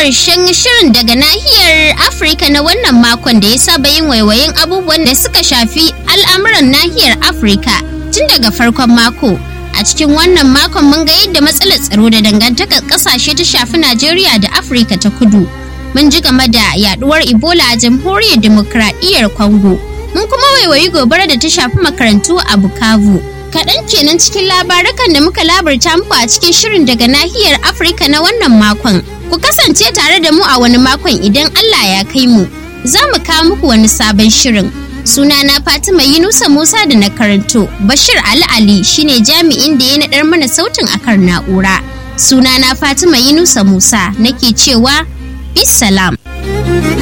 ƙarshen shirin daga nahiyar Afirka na wannan makon da ya saba yin waiwayin abubuwan da suka shafi al'amuran nahiyar Afirka tun daga farkon mako. A cikin wannan makon mun ga yadda matsalar tsaro da dangantakar ƙasashe ta shafi Najeriya da Afirka ta kudu. Mun ji game da yaduwar Ebola a jamhuriyar demokradiyyar Congo. Mun kuma waiwayi gobara da ta shafi makarantu a Bukavu. Kaɗan kenan cikin labarukan da muka labarta muku a cikin shirin daga nahiyar Afirka na wannan makon. Ku kasance tare da mu a wani makon idan Allah ya kai mu. Za mu kawo muku wani sabon shirin. Sunana Fatima Yunusa Musa da na karanto. Bashir Ali Ali shine jami'in da ya naɗar mana sautin akan na'ura. Sunana Fatima Yunusa Musa nake cewa bisalam.